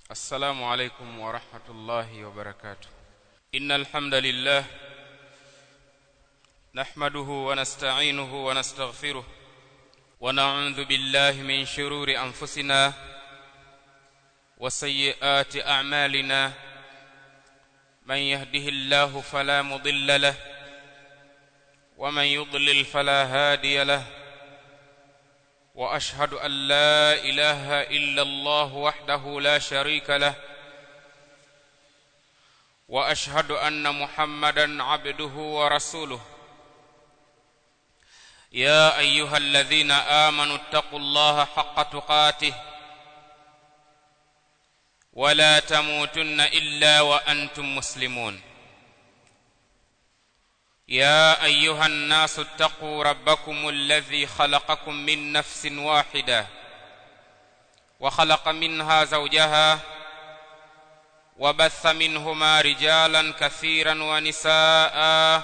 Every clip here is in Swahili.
السلام عليكم ورحمة الله وبركاته إن الحمد لله نحمده ونستعينه ونستغفره ونعوذ بالله من شرور أنفسنا وسيئات أعمالنا من يهده الله فلا مضل له ومن يضلل فلا هادي له واشهد ان لا اله الا الله وحده لا شريك له واشهد ان محمدا عبده ورسوله يا ايها الذين امنوا اتقوا الله حق تقاته ولا تموتن الا وانتم مسلمون يا ايها الناس اتقوا ربكم الذي خلقكم من نفس واحده وخلق منها زوجها وبث منهما رجالا كثيرا ونساء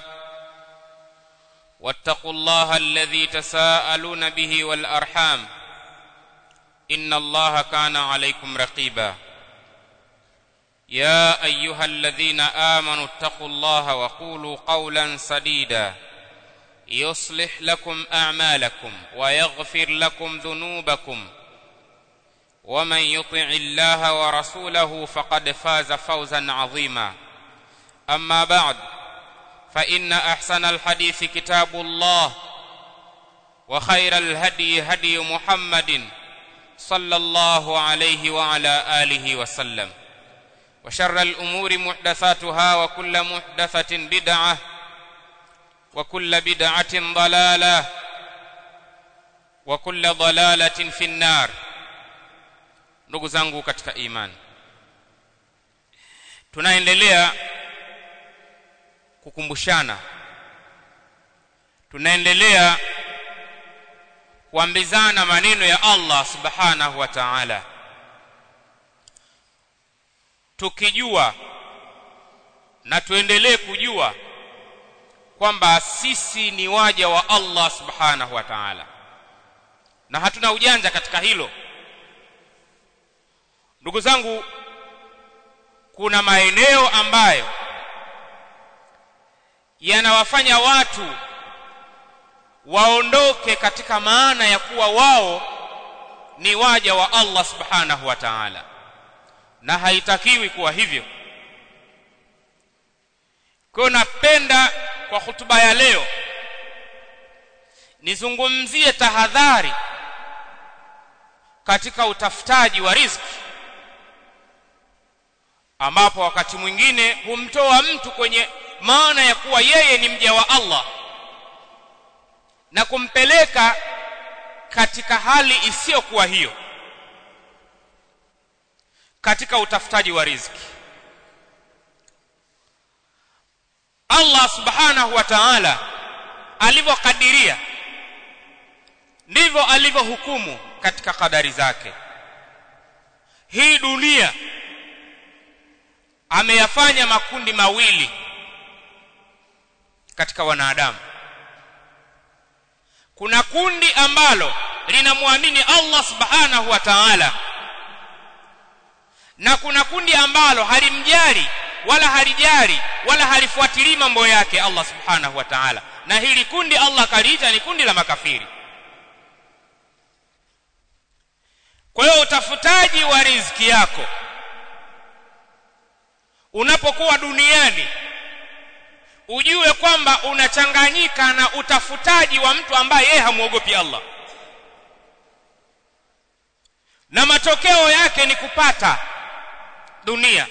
واتقوا الله الذي تساءلون به والارحام ان الله كان عليكم رقيبا يا ايها الذين امنوا اتقوا الله وقولوا قولا سديدا يصلح لكم اعمالكم ويغفر لكم ذنوبكم ومن يطع الله ورسوله فقد فاز فوزا عظيما اما بعد فان احسن الحديث كتاب الله وخير الهدي هدي محمد صلى الله عليه وعلى اله وسلم وشر الأمور محدثاتها وكل محدثة بدعة وكل بدعة ضلالة وكل ضلالة في النار ndugu zangu katika imani tunaendelea kukumbushana tunaendelea kuambizana maneno ya Allah subhanahu wa ta'ala tukijua na tuendelee kujua kwamba sisi ni waja wa Allah subhanahu wa ta'ala na hatuna ujanja katika hilo ndugu zangu kuna maeneo ambayo yanawafanya watu waondoke katika maana ya kuwa wao ni waja wa Allah subhanahu wa ta'ala na haitakiwi kuwa hivyo kwa napenda kwa hutuba ya leo nizungumzie tahadhari katika utafutaji wa riziki ambapo wakati mwingine humtoa mtu kwenye maana ya kuwa yeye ni mja wa Allah na kumpeleka katika hali isiyokuwa hiyo katika utafutaji wa riziki Allah subhanahu wa ta'ala alivyokadiria ndivyo alivyohukumu katika kadari zake hii dunia ameyafanya makundi mawili katika wanadamu kuna kundi ambalo linamwamini Allah subhanahu wa ta'ala na kuna kundi ambalo halimjali wala halijali wala halifuatilii mambo yake Allah subhanahu wa ta'ala na hili kundi Allah kaliita ni kundi la makafiri kwa hiyo utafutaji wa riziki yako unapokuwa duniani ujue kwamba unachanganyika na utafutaji wa mtu ambaye yeye hamuogopi Allah na matokeo yake ni kupata dunia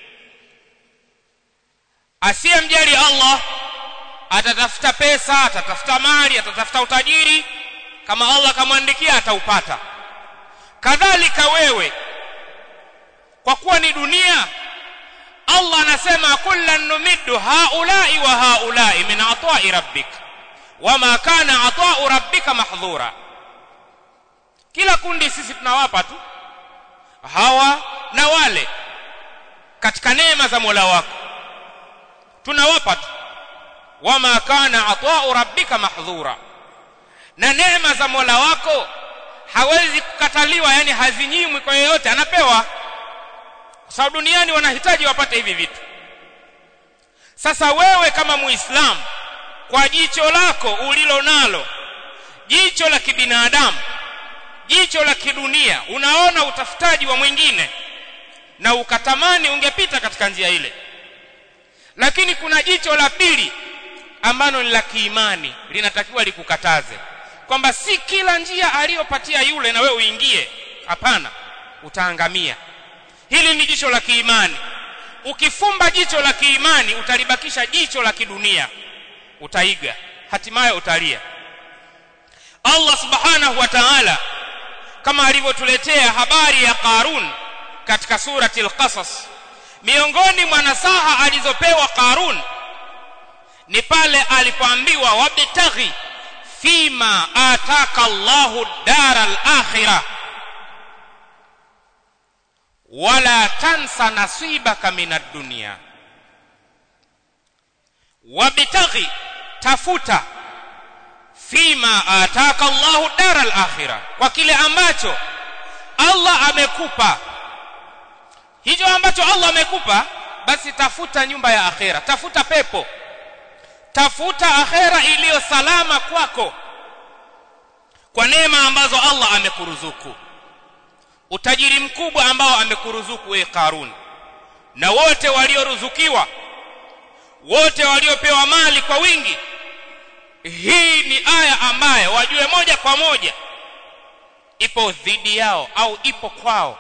asiyemjali Allah atatafuta pesa atatafuta mali atatafuta utajiri kama Allah kamwandikia ataupata kadhalika wewe kwa kuwa ni dunia Allah anasema kullan numiddu haulai wa haulai min ata'i rabbik wama kana ata'u rabbika mahdhura kila kundi sisi tunawapa tu hawa na wale katika neema za Mola wako tunawapa tu wama kana ata'u rabbika mahdhura na neema za Mola wako hawezi kukataliwa yani hazinyimwi kwa yeyote anapewa kwa sababu duniani wanahitaji wapate hivi vitu sasa wewe kama muislamu kwa jicho lako ulilo nalo jicho la kibinadamu jicho la kidunia unaona utafutaji wa mwingine na ukatamani ungepita katika njia ile lakini kuna jicho la pili ambalo ni la kiimani linatakiwa likukataze kwamba si kila njia aliyopatia yule na wewe uingie hapana utaangamia hili ni jicho la kiimani ukifumba jicho la kiimani utalibakisha jicho la kidunia utaiga hatimaye utalia Allah subhanahu wa ta'ala kama alivyotuletea habari ya Qarun katika surati al-Qasas miongoni mwa nasaha alizopewa Qarun ni pale alipoambiwa wabtaghi fima ataka Allahu dara al-akhirah wala tansa nasibaka minad dunya wabtaghi tafuta fima ataka Allahu dara al-akhirah kwa kile ambacho Allah amekupa hicho ambacho Allah amekupa basi tafuta nyumba ya akhera tafuta pepo tafuta akhera iliyo salama kwako kwa neema ambazo Allah amekuruzuku utajiri mkubwa ambao amekuruzuku wewe Karun na wote walioruzukiwa wote waliopewa mali kwa wingi hii ni aya ambayo wajue moja kwa moja ipo dhidi yao au ipo kwao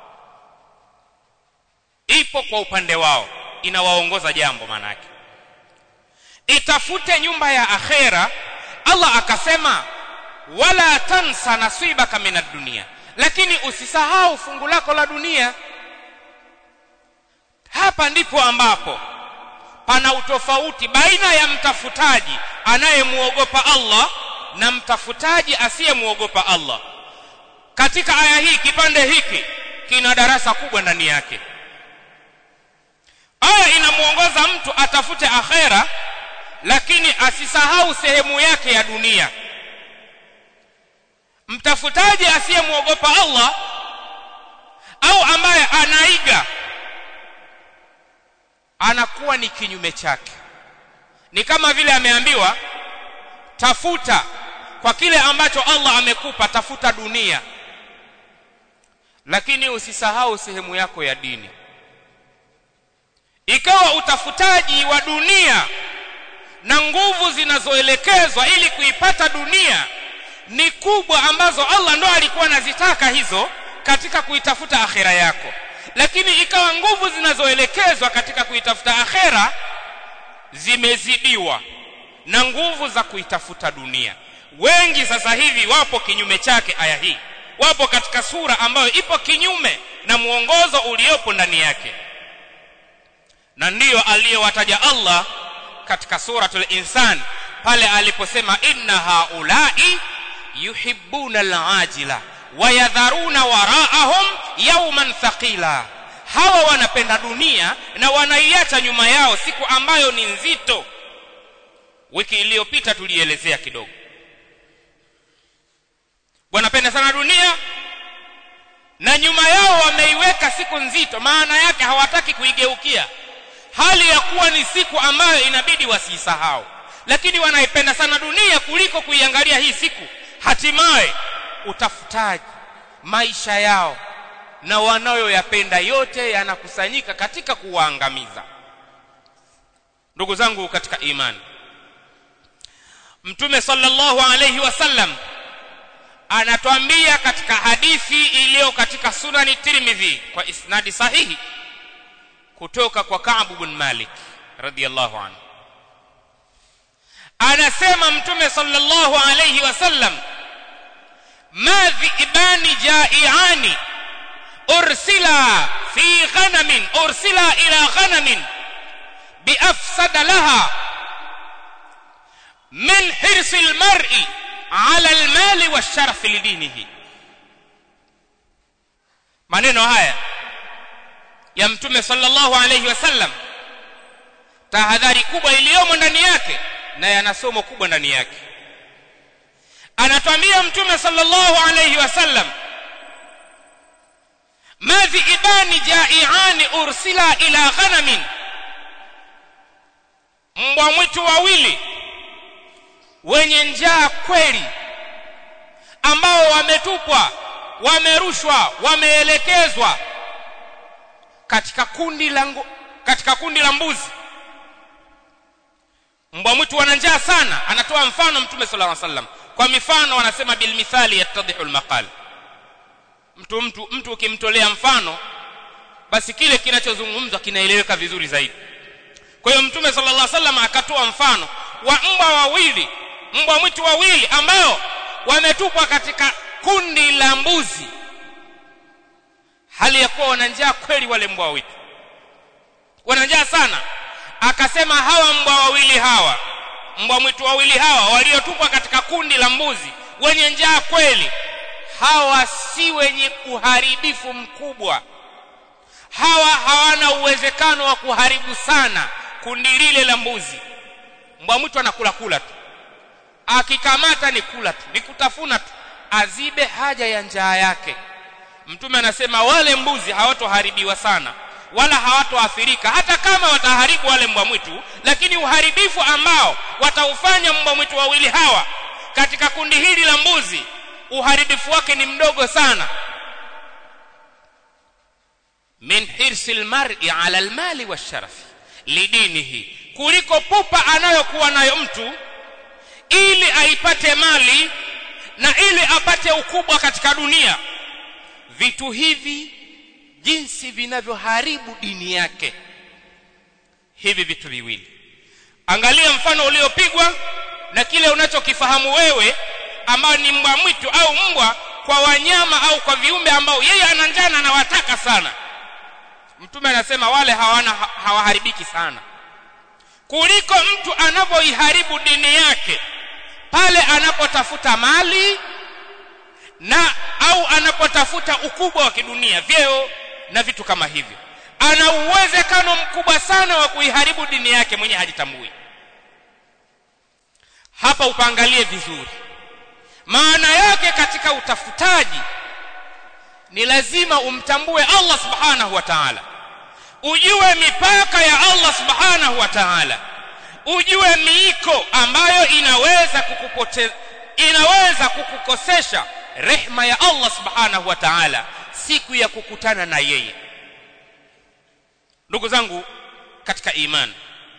ipo kwa upande wao inawaongoza jambo manake itafute nyumba ya akhera Allah akasema wala tansa nasibaka minad dunia lakini usisahau fungu lako la dunia hapa ndipo ambapo pana utofauti baina ya mtafutaji anayemuogopa Allah na mtafutaji asiyemuogopa Allah katika aya hii kipande hiki kina darasa kubwa ndani yake aya inamuongoza mtu atafute akhera lakini asisahau sehemu yake ya dunia mtafutaji asiyemuogopa Allah au ambaye anaiga anakuwa ni kinyume chake ni kama vile ameambiwa tafuta kwa kile ambacho Allah amekupa tafuta dunia lakini usisahau sehemu yako ya dini ikawa utafutaji wa dunia na nguvu zinazoelekezwa ili kuipata dunia ni kubwa ambazo Allah ndo alikuwa anazitaka hizo katika kuitafuta akhera yako lakini ikawa nguvu zinazoelekezwa katika kuitafuta akhera zimezidiwa na nguvu za kuitafuta dunia wengi sasa hivi wapo kinyume chake aya hii wapo katika sura ambayo ipo kinyume na muongozo uliopo ndani yake na ndiyo aliyowataja Allah katika suratul insan pale aliposema inna haulai yuhibbuna alajila wayadharuna waraahum yawman thaqila hawa wanapenda dunia na wanaiacha nyuma yao siku ambayo ni nzito wiki iliyopita tulielezea kidogo wanapenda sana dunia na nyuma yao wameiweka siku nzito maana yake hawataki kuigeukia hali ya kuwa ni siku ambayo inabidi wasiisahau lakini wanaipenda sana dunia kuliko kuiangalia hii siku hatimaye utafutaji maisha yao na wanayoyapenda yote yanakusanyika katika kuwaangamiza ndugu zangu katika imani mtume sallallahu alayhi wasallam anatuambia katika hadithi iliyo katika sunani tirmidhi kwa isnadi sahihi kutoka kwa Ka'b bin Malik radhiyallahu anhu anasema mtume sallallahu alayhi wasallam ma dhi'bani ja'iani ursila fi ghanamin ursila ila ghanamin biafsada laha min hirsi almar'i ala almali washaraf lidinihi maneno haya ya mtume sallallahu alayhi wasallam tahadhari kubwa iliyomo ndani yake na yana somo kubwa ndani yake anatwambia mtume sallallahu alayhi wasallam madhiibani jaiani ursila ila ghanamin mbwa mwitu wawili wenye njaa kweli ambao wametupwa wamerushwa wameelekezwa katika kundi la katika kundi la mbuzi mbwa mwitu wana njaa sana anatoa mfano mtume sallallahu alaihi wasallam kwa mifano wanasema bil mithali yattadhihu al maqal mtu mtu mtu ukimtolea mfano basi kile kinachozungumzwa kinaeleweka vizuri zaidi kwa hiyo mtume sallallahu alaihi wasallam akatoa mfano wa mbwa wawili mbwa mwitu wawili ambao wametupwa katika kundi la mbuzi hali ya kuwa wana njaa kweli wale mbwa wawili wana njaa sana akasema hawa mbwa wawili hawa mbwa mwitu wawili hawa waliotupwa katika kundi la mbuzi wenye njaa kweli hawa si wenye uharibifu mkubwa hawa hawana uwezekano wa kuharibu sana kundi lile la mbuzi mbwa mwitu anakula kula tu akikamata ni kula tu ni kutafuna tu azibe haja ya njaa yake mtume anasema wale mbuzi hawatoharibiwa sana wala hawatoathirika hata kama wataharibu wale mbwa mwitu lakini uharibifu ambao wataufanya mbwa mwitu wawili hawa katika kundi hili la mbuzi uharibifu wake ni mdogo sana min hirsi almar'i ala almali washarafi lidinihi kuliko pupa anayokuwa nayo mtu ili aipate mali na ili apate ukubwa katika dunia vitu hivi jinsi vinavyoharibu dini yake hivi vitu viwili angalia mfano uliopigwa na kile unachokifahamu wewe ambao ni mbwa mwitu au mbwa kwa wanyama au kwa viumbe ambao yeye ana njaa na anawataka sana mtume anasema wale hawana hawaharibiki sana kuliko mtu anavyoiharibu dini yake pale anapotafuta mali na au anapotafuta ukubwa wa kidunia vyeo na vitu kama hivyo ana uwezekano mkubwa sana wa kuiharibu dini yake mwenye hajitambui hapa upangalie vizuri maana yake katika utafutaji ni lazima umtambue Allah subhanahu wa ta'ala ujue mipaka ya Allah subhanahu wa ta'ala ujue miiko ambayo inaweza kukupoteza inaweza kukukosesha rehma ya Allah subhanahu wa ta'ala siku ya kukutana na yeye ndugu zangu katika imani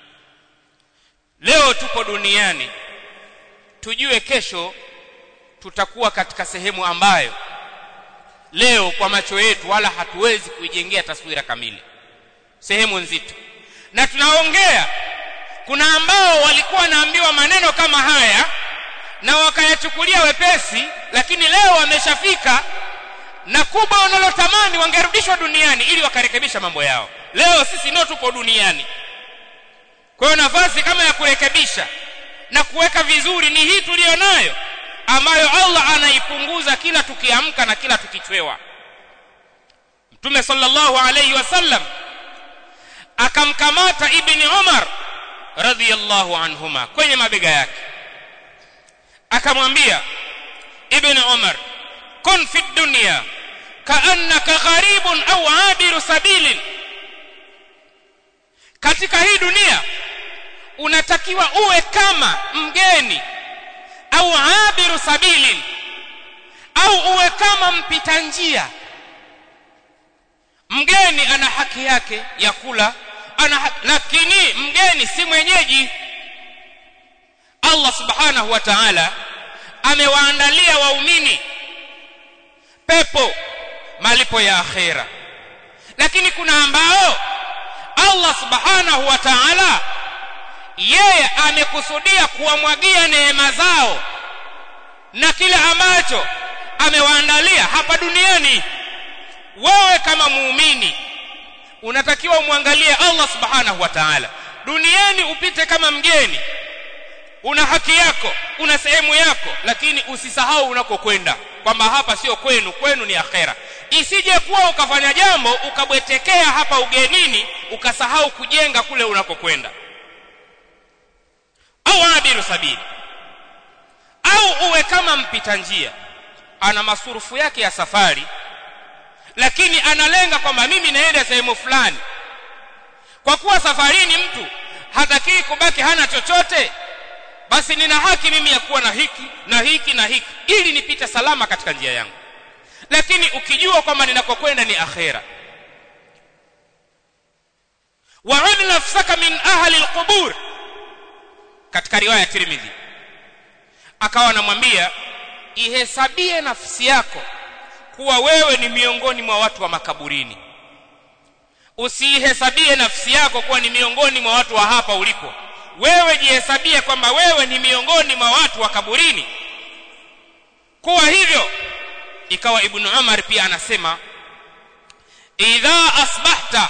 leo tupo duniani tujue kesho tutakuwa katika sehemu ambayo leo kwa macho yetu wala hatuwezi kuijengea taswira kamili sehemu nzito na tunaongea kuna ambao walikuwa wanaambiwa maneno kama haya na wakayachukulia wepesi lakini leo wameshafika na kubwa wanalotamani wangerudishwa duniani ili wakarekebisha mambo yao leo sisi ndio tupo duniani kwa hiyo nafasi kama ya kurekebisha na kuweka vizuri ni hii tuliyonayo ambayo Allah anaipunguza kila tukiamka na kila tukichwewa Mtume sallallahu alayhi wasallam akamkamata Ibn Umar radhiyallahu anhuma kwenye mabega yake akamwambia Ibn Umar kun fi dunya kaannaka gharibun au abiru sabilin katika hii dunia unatakiwa uwe kama mgeni au abiru sabilin au uwe kama mpita njia mgeni ana haki yake ya kula ana haki, lakini mgeni si mwenyeji Allah subhanahu wa ta'ala amewaandalia waumini pepo malipo ya akhera lakini kuna ambao Allah subhanahu wa ta'ala yeye amekusudia kuwamwagia neema zao na kile ambacho amewaandalia hapa duniani wewe kama muumini unatakiwa umwangalie Allah subhanahu wa ta'ala duniani upite kama mgeni una haki yako una sehemu yako lakini usisahau unakokwenda kwamba hapa sio kwenu kwenu ni akhera isije kuwa ukafanya jambo ukabwetekea hapa ugenini ukasahau kujenga kule unakokwenda au abiru sabili au uwe kama mpita njia ana masurufu yake ya safari lakini analenga kwamba mimi naenda sehemu fulani kwa kuwa safarini mtu hatakii kubaki hana chochote basi nina haki mimi ya kuwa na hiki na hiki na hiki ili nipite salama katika njia yangu lakini ukijua kwamba ninakokwenda ni akhera wa'ud nafsaka min ahli alqubur katika riwaya ya Tirmidhi akawa anamwambia ihesabie nafsi yako kuwa wewe ni miongoni mwa watu wa makaburini usiihesabie nafsi yako kuwa ni miongoni mwa watu wa hapa ulipo wewe jihesabie kwamba wewe ni miongoni mwa watu wa kaburini kuwa hivyo ikawa ibn Umar pia anasema idha asbahta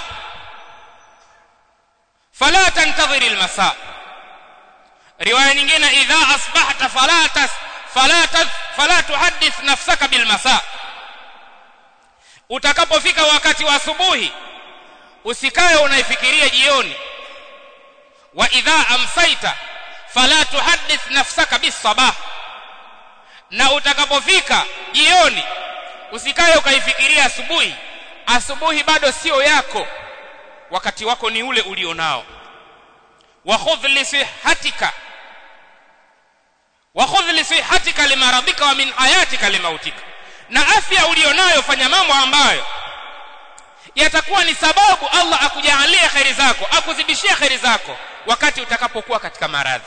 fala tantadhir almasa riwaya nyingine idha asbahta fala tas fala tas fala tuhaddith nafsaka bilmasa utakapofika wakati wa asubuhi usikae unaifikiria jioni wa idha amsaita fala tuhaddith nafsaka bisabah na utakapofika jioni usikae ukaifikiria asubuhi asubuhi bado sio yako wakati wako ni ule ulionao wa khudh li sihatika wa khudh li sihatika limaradika wa min hayatika limautika na afya ulionayo fanya mambo ambayo yatakuwa ni sababu Allah akujalie khairi zako akuzidishie khairi zako wakati utakapokuwa katika maradhi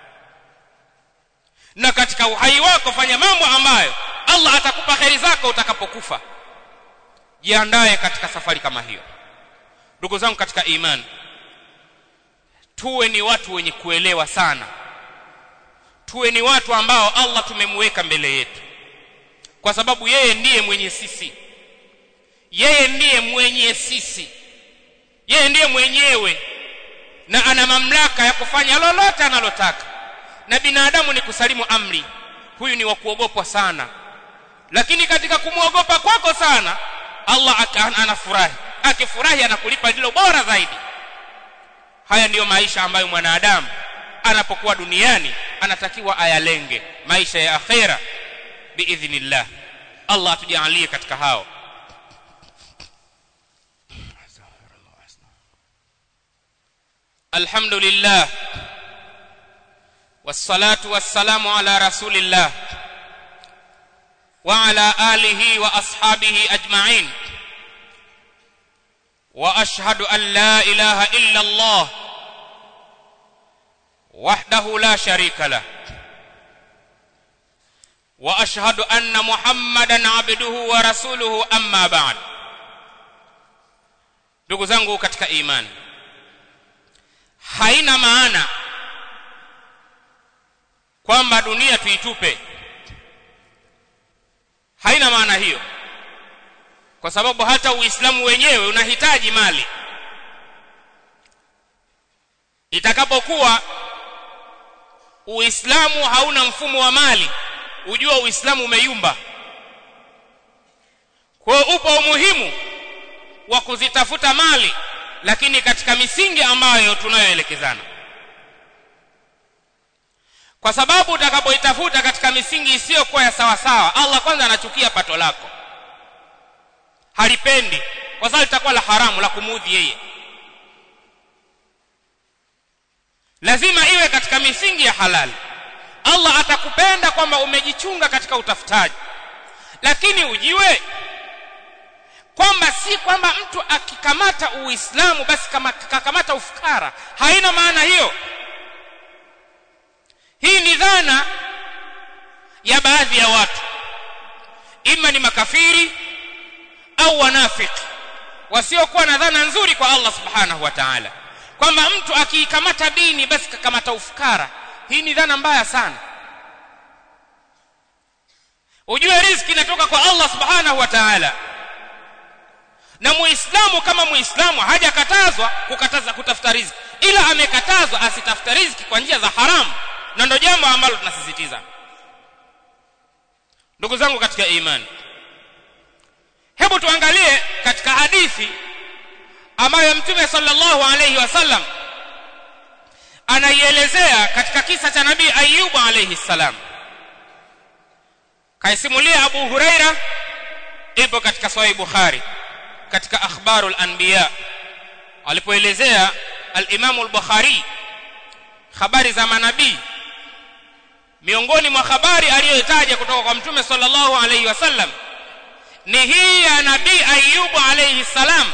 na katika uhai wako fanya mambo ambayo Allah atakupa khairi zako utakapokufa jiandae katika safari kama hiyo ndugu zangu katika imani tuwe ni watu wenye kuelewa sana tuwe ni watu ambao Allah tumemweka mbele yetu kwa sababu yeye ndiye mwenye sisi yeye ndiye mwenye sisi yeye ndiye mwenyewe na ana mamlaka ya kufanya lolote analotaka na binadamu ni kusalimu amri huyu ni wa kuogopwa sana lakini katika kumwogopa kwako sana Allah anafurahi akifurahi anakulipa lilo bora zaidi haya ndiyo maisha ambayo mwanadamu anapokuwa duniani anatakiwa ayalenge maisha ya akhera biidhnillah Allah atujalie katika hao الحمد لله والصلاة والسلام على رسول الله وعلى آله وأصحابه أجمعين وأشهد أن لا إله إلا الله وحده لا شريك له وأشهد أن محمدا عبده ورسوله أما بعد ndugu zangu katika imani haina maana kwamba dunia tuitupe haina maana hiyo kwa sababu hata uislamu wenyewe unahitaji mali itakapokuwa uislamu hauna mfumo wa mali ujua uislamu umeyumba kwa hiyo upo umuhimu wa kuzitafuta mali lakini katika misingi ambayo tunayoelekezana kwa sababu utakapoitafuta katika misingi isiyokuwa ya sawa sawa Allah kwanza anachukia pato lako halipendi kwa sababu litakuwa la haramu la kumuudhi yeye lazima iwe katika misingi ya halali Allah atakupenda kwamba umejichunga katika utafutaji lakini ujiwe kwamba si kwamba mtu akikamata uislamu basi kama kakamata ufukara haina maana hiyo hii ni dhana ya baadhi ya watu ima ni makafiri au wanafiki wasiokuwa na dhana nzuri kwa Allah subhanahu wa ta'ala kwamba mtu akiikamata dini basi kakamata ufukara hii ni dhana mbaya sana ujue riziki inatoka kwa Allah subhanahu wa ta'ala na muislamu kama muislamu hajakatazwa kukataza kutafuta riziki ila amekatazwa asitafuta riziki kwa njia za haramu na ndio jambo ambalo tunasisitiza ndugu zangu katika imani hebu tuangalie katika hadithi ambayo mtume sallallahu alayhi wasallam anaielezea katika kisa cha nabii ayubu alayhi salam kaisimulia abu huraira ipo katika sahih bukhari katika akhbarul anbiya alipoelezea al-Imam al-Bukhari habari za manabii miongoni mwa habari aliyotaja kutoka kwa mtume sallallahu alayhi wasallam ni hii ya nabii Ayyubu alayhi salam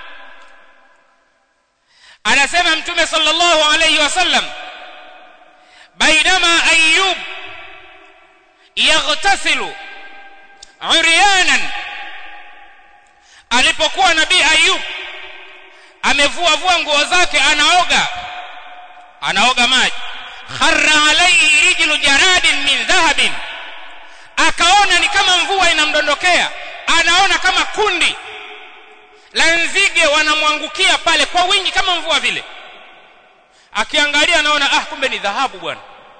anasema mtume sallallahu alayhi wasallam bainama ayyub yaghtasilu uryanan alipokuwa nabii Ayyub amevua vua nguo zake anaoga anaoga maji kharra alayhi rijlu jaradin min dhahabin akaona ni kama mvua inamdondokea anaona kama kundi la nzige wanamwangukia pale kwa wingi kama mvua vile akiangalia anaona ah kumbe ni dhahabu bwana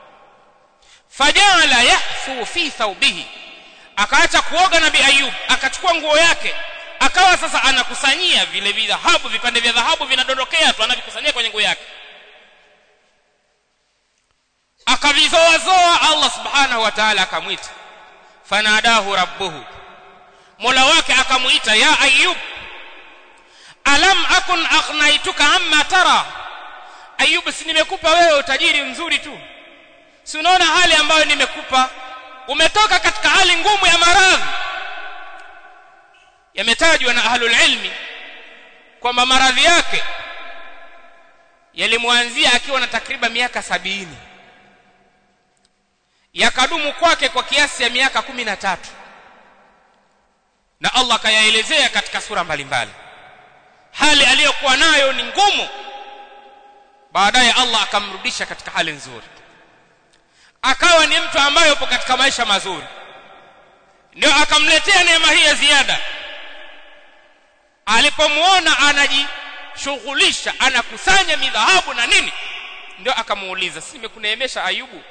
fajala yahfu fi thawbihi akaacha kuoga nabii ayub akachukua nguo yake akawa sasa anakusanyia vile vidhahabu vipande vya dhahabu vinadondokea tu anavikusanyia kwenye nguo yake akavizoazoa Allah subhanahu wa ta'ala akamwita fanadahu rabbuhu mola wake akamuita ya ayub alam akun aghnaituka amma tara ayub si nimekupa wewe utajiri mzuri tu si unaona hali ambayo nimekupa umetoka katika hali ngumu ya maradhi yametajwa na ahlul ilmi kwamba maradhi yake yalimwanzia akiwa na takriban miaka sabini yakadumu kwake kwa kiasi ya miaka kumi na tatu na Allah akayaelezea katika sura mbalimbali hali aliyokuwa nayo ni ngumu baadaye Allah akamrudisha katika hali nzuri akawa ni mtu ambaye yupo katika maisha mazuri ndio akamletea neema hii ya ziada alipomuona anajishughulisha anakusanya midhahabu na nini ndio akamuuliza si nimekuneemesha ayubu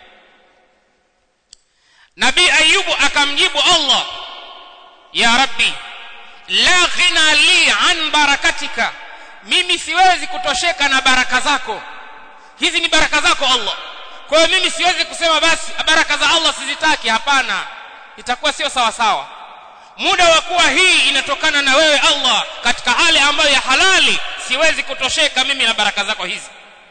nabii ayubu akamjibu Allah ya rabbi la ghina li an barakatika mimi siwezi kutosheka na baraka zako hizi ni baraka zako Allah kwa hiyo mimi siwezi kusema basi baraka za Allah sizitaki hapana itakuwa sio sawa sawa muda wa kuwa hii inatokana na wewe Allah katika hali ambayo ya halali siwezi kutosheka mimi na baraka zako hizi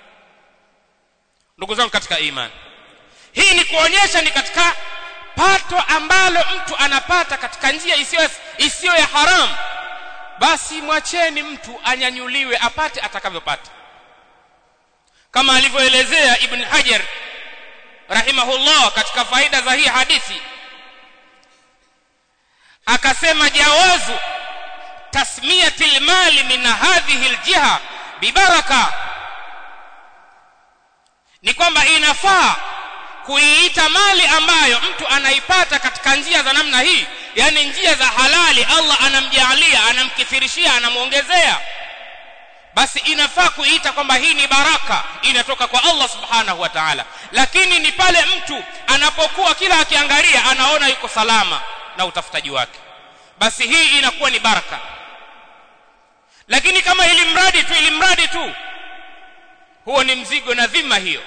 ndugu zangu katika imani hii ni kuonyesha ni katika pato ambalo mtu anapata katika njia isiyo isiyo ya haramu basi mwacheni mtu anyanyuliwe apate atakavyopata kama alivyoelezea ibn hajar rahimahullah katika faida za hii hadithi akasema jawazu tasmiyati almali min hadhihi aljiha bibaraka ni kwamba inafaa kuiita mali ambayo mtu anaipata katika njia za namna hii yani njia za halali Allah anamjalia anamkithirishia anamuongezea basi inafaa kuiita kwamba hii ni baraka inatoka kwa Allah subhanahu wa ta'ala lakini ni pale mtu anapokuwa kila akiangalia anaona yuko salama na utafutaji wake basi hii inakuwa ni baraka lakini kama ili mradi tu ili mradi tu huo ni mzigo na dhima hiyo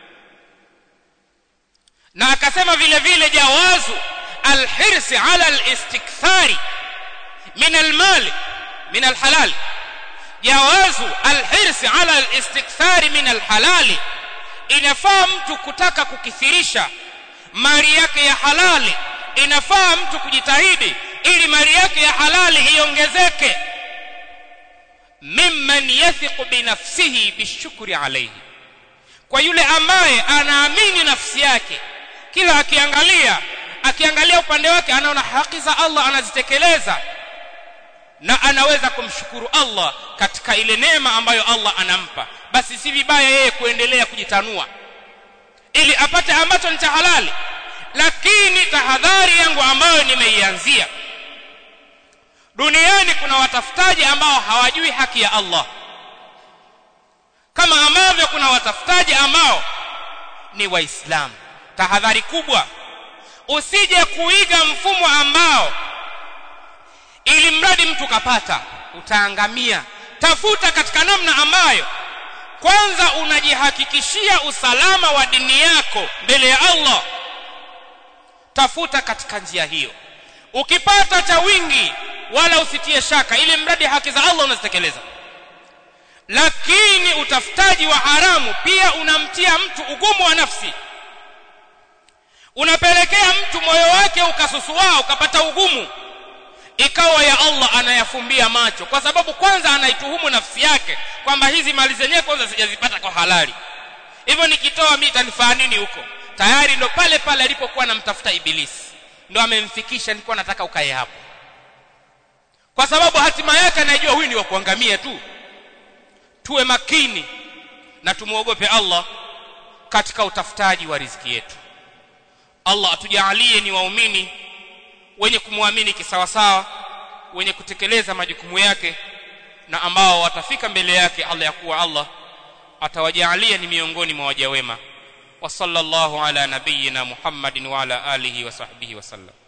na akasema vile vile jawazu alhirsi ala alistikthari min almal min alhalal jawazu alhirsi ala alistikthari min alhalali inafaa mtu kutaka kukithirisha mali yake ya halali inafaa mtu kujitahidi ili mali yake ya halali iongezeke mimman yathiqu binafsihi bishukri alayhi kwa yule ambaye anaamini nafsi yake kila akiangalia akiangalia upande wake anaona haki za Allah anazitekeleza na anaweza kumshukuru Allah katika ile neema ambayo Allah anampa basi si vibaya yeye kuendelea kujitanua ili apate ambacho ni cha halali lakini tahadhari yangu ambayo nimeianzia duniani kuna watafutaji ambao hawajui haki ya Allah kama ambavyo kuna watafutaji ambao ni waislamu tahadhari kubwa usije kuiga mfumo ambao ili mradi mtu kapata utaangamia tafuta katika namna ambayo kwanza unajihakikishia usalama wa dini yako mbele ya Allah tafuta katika njia hiyo ukipata cha wingi wala usitie shaka ili mradi haki za Allah unazitekeleza lakini utafutaji wa haramu pia unamtia mtu ugumu wa nafsi unapelekea mtu moyo wake ukasusuaa ukapata ugumu ikawa ya Allah anayafumbia macho kwa sababu kwanza anaituhumu nafsi yake kwamba hizi mali zenyewe kwanza sijazipata kwa halali hivyo nikitoa mimi itanifaa nini huko tayari ndo pale pale alipokuwa anamtafuta ibilisi ndo amemfikisha nilikuwa nataka ukae hapo kwa sababu hatima yake anajua huyu ni wa kuangamia tu tuwe makini na tumuogope Allah katika utafutaji wa riziki yetu Allah atujalie ni waumini wenye kumwamini kisawasawa wenye kutekeleza majukumu yake na ambao watafika mbele yake Allah ya kuwa Allah atawajalia ni miongoni mwa waja wema wa sallallahu ala nabiyyina Muhammadin wa ala alihi wa sahbihi wa sallam